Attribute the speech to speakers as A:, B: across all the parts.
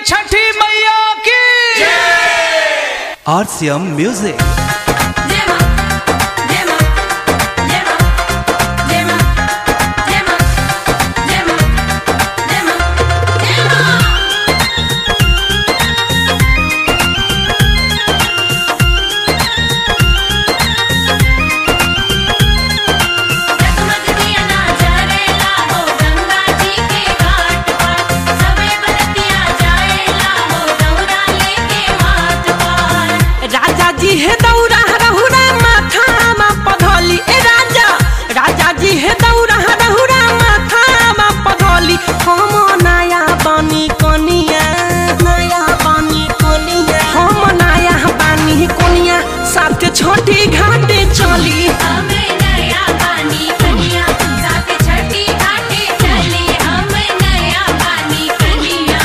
A: छठी मैया की
B: RCM Music.
C: Dema, dema, dema, dema, dema, dema, dema, dema. जगमग दिया ना जरेला हो गंगा जी के घाट पर सबे बरतिया जाएला हो दौरा लेके माथ पर
D: राजा जी हे दौरा रहुरा माथा मा पधौली ए राजा राजा जी हे दौरा रहुरा माथा मा पधौली हम नया बनी कनिया नया बनी कनिया हम नया बनी कनिया साथ छोटी घाटे चली
C: हमें नया पानी कनिया साथ छठी घाटे चली हम नया पानी कनिया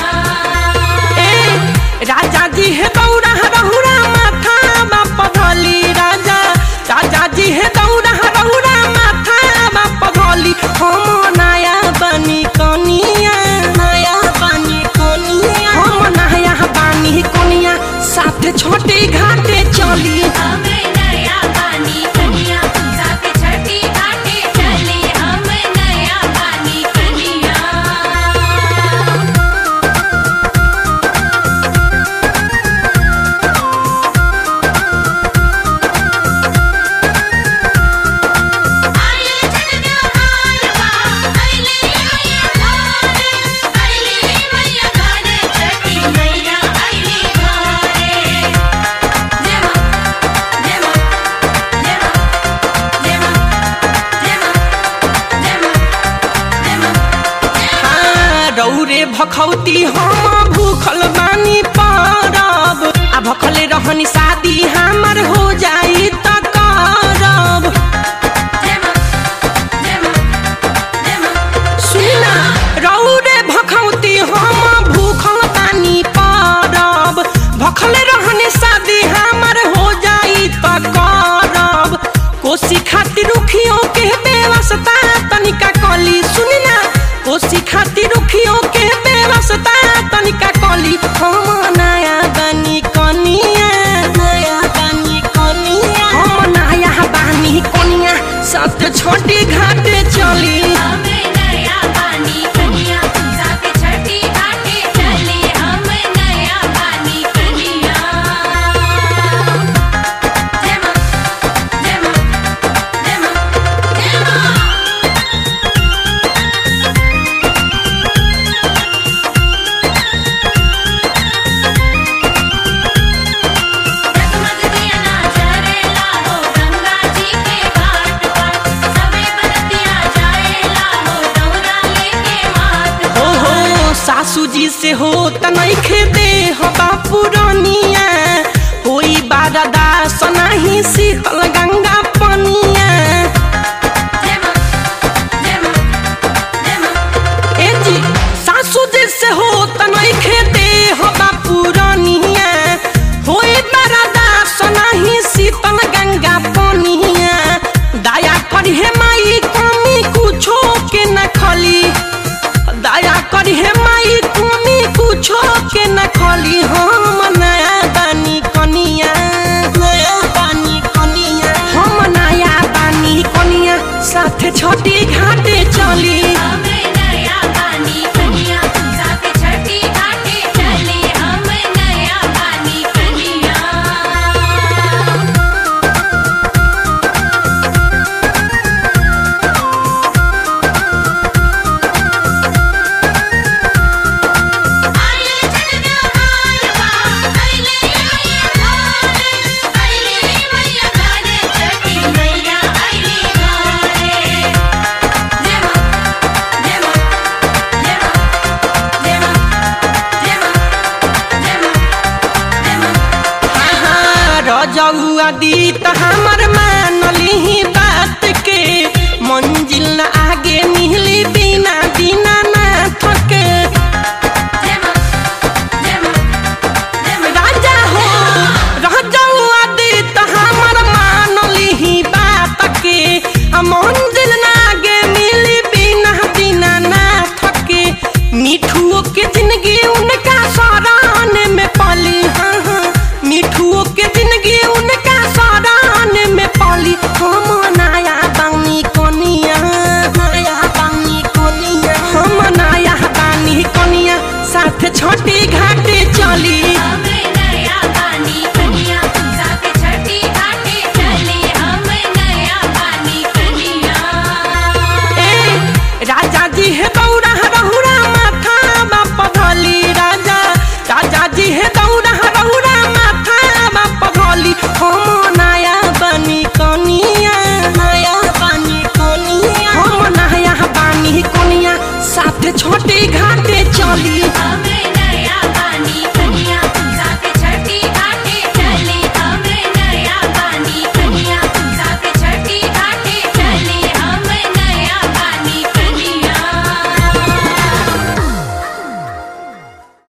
D: ए राजा जी हे दौरा रहुरा माथा मा पधौली राजा राजा जी हे दौरा रहुरा माथा मा पधौली हम नया बनी कनिया नया बनी कनिया हम नया बनी कनिया साथ छोटे घाटे चली
C: हमें नया पानी कनिया साथ छठी घाटे चली हम नया पानी कनिया आइले चलना हालवा आइले मैया घरे आइले मैया घरे छठी मैया आइले घरे देवा देवा देवा देवा देवा देवा देवा
D: हाँ, रौरे भखौती हम भूखल बानी परब आ भखले रहनी शादी हमर हो जाई त करब
C: देवा देवा देवा
D: सुना रौरे भखौती हम भूखल बानी परब भखले रहनी शादी हमर हो जाई त करब कोसी खातिर रुखियो के बेवस्ता तनिका कली सुनना कोसी खातिर रुखियो के बेवस्ता तनिका कली हम नया बनी कनिया नया बनी कनिया हम नया बनी कनिया साथ छोटी घाटे चली
C: हमें नया पानी कनिया साथ छठी घाटे चली हम नया पानी कनिया देवा देवा देवा देवा जगमग दिया ना जरेला हो गंगा जी के घाट पर सबे बरतिया जाएला हो दौरा लेके माथ
D: हो हो सासू जी से हो तनखे दे हो बापू रनिया होई बारदा सनाही शीतल गंगा पनिया
C: देवा देवा देवा
D: ए जी सासू जी से हो तनखे दे हो बापू रनिया होई बारदा सनाही शीतल गंगा पनिया दया करी हे माई कमी कुछो के न खली दया करी हे माई कमी कुछो के न खली हम नया बानी कनिया नया बानी कनिया हम नया बानी कनिया साथ छोटी घाटे चली
C: हमें नया पानी कनिया साथ छठी घाटे चली हम नया पानी कनिया आइले चलना हालवा आइले मैया घरे आइले मैया घरे छठी मैया आइले घरे देवा देवा देवा देवा देवा देवा देवा
D: रजौआ दी त हमर मानली बात के मंजिल न आगे मिली बिना बिना ना थके
C: देवा देवा देवा
D: राजा हो रजौआ दी त हमर मानली बात के आ मंजिल न आगे मिली बिना बिना ना थके मिठुओ के जिंदगी उनका सराहने में पाली हाँ हाँ मिठुओ